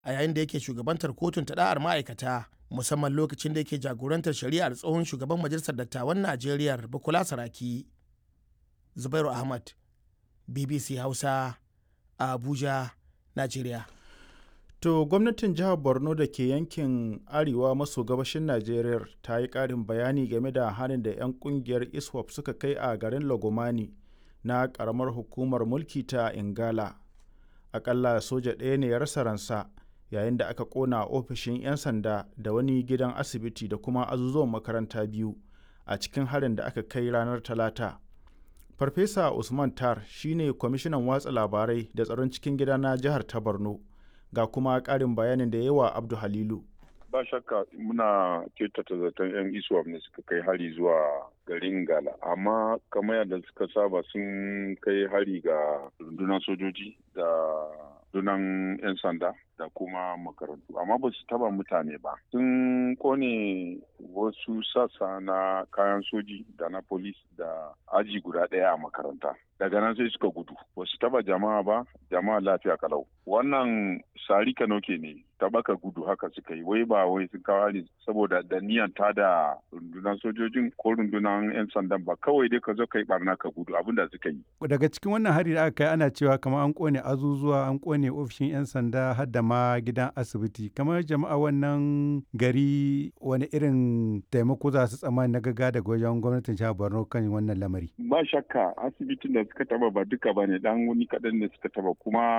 a yayin da yake shugabantar kotun ta da'ar ma'aikata musamman lokacin da yake jagorantar shari'ar tsohon shugaban majalisar dattawan najeriya bukola saraki zubairu ahmad bbc hausa a abuja najeriya To gwamnatin jihar Borno da ke yankin arewa maso gabashin Najeriya ta yi ƙarin bayani game da harin da 'yan ƙungiyar ISWAP suka kai a garin Lagomani na ƙaramar hukumar mulki ta Ingala. Aƙalla soja ɗaya ne ya rasa ransa yayin da aka ƙona ofishin 'yan sanda da wani gidan asibiti da kuma azuzuwan makaranta biyu a cikin harin da aka kai ranar Talata. Farfesa Usman Tar shine kwamishinan watsa labarai da tsaron cikin gida na jihar ta Borno. ga kuma ƙarin bayanin da yawa abdu halilu ba shakka muna kyautata zaton 'yan iswap ne suka kai hari zuwa garin gala amma kamar yadda suka saba sun kai hari ga rundunar sojoji da rundunar 'yan sanda da kuma makarantu amma ba su taba mutane ba sun kone wasu sassa na kayan soji da na polis da aji guda ɗaya a makaranta daga nan sai suka gudu ba su taba jama'a ba jama'a lafiya kalau wannan sari kanoke ne tabaka gudu haka suka yi wai ba wai sun kawo hari saboda da niyan ta da rundunar sojojin ko rundunar 'yan sandan ba kawai dai ka zo ka yi barna ka gudu abin da suka yi daga cikin wannan hari da aka kai ana cewa kamar an kone azuzuwa an kone ofishin 'yan sanda har da ma gidan asibiti kamar jama'a wannan gari wani irin taimako za su tsammani na gaga daga wajen gwamnatin jihar borno kan wannan lamari ba shakka asibitin da suka taba ba duka ba ne dan wani kaɗan ne suka taba kuma